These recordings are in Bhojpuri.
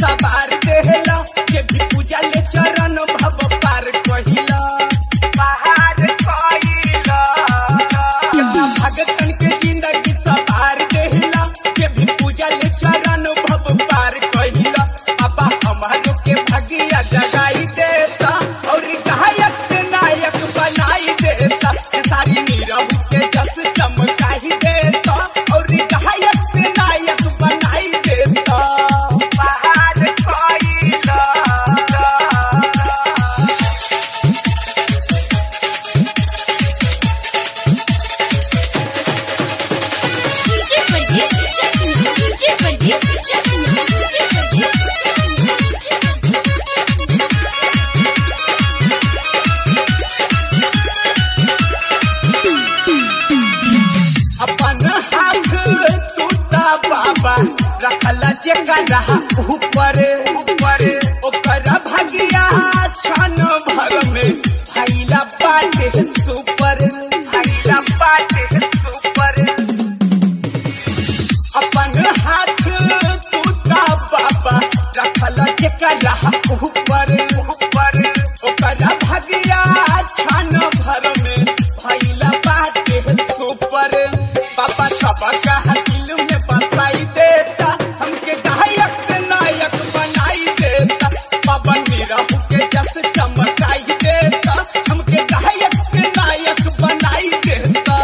सवार देहला के भी पूजा ले चरण भव पार कहिला पहाड़ कहिला कितना भगतन के जिंदगी सवार देहला के भी पूजा ले चरण भव पार कहिला पापा हमारो के भगिया जगाई देता और गायक से नायक बनाई देता सारी नीरव के जस चमकाई देता और गायक से नायक बनाई देता पहाड़ कहिला DJ Pradeep Chakna. DJ Pradeep Chakna. DJ Pradeep अपन हाथ टूटा बाबा रखला जगह ऊपर ऊपर ओकर भगिया छन भर में फैला बाटे सुपर फैला बाटे सुपर अपन हाथ टूटा बाबा रखला जगह ऊपर ऊपर ओकर भगिया छन भर में फैला बाटे सुपर पापा सबका दिल में बताई देता हमके गायक से नायक बनाई देता बाबा नीरव के जस चमकाई देता हमके गायक से नायक बनाई देता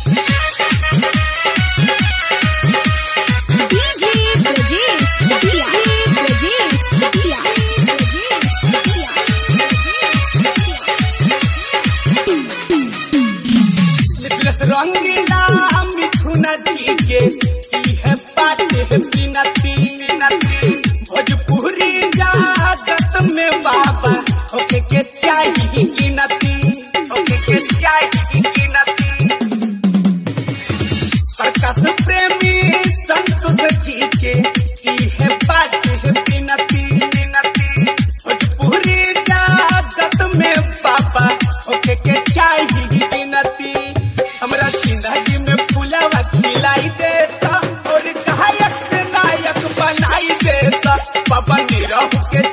DJ Pradeep Chakla. Pradeep Chakla. Pradeep निकलस रंगीला मिथुन जी के ई है पाटे बिनती भोजपुरी जागत में बाबा ओके के चाहिए गिनती ओके के चाहिए गिनती प्रकाश प्रेमी संतोष जी के ई है बाटे बिनती भोजपुरी जागत में बाबा ओके के चाहिए गिनती हमरा जिंदगी में फुलावा खिलाई देता और गायक से नायक बनाई देता बाबा नीरव के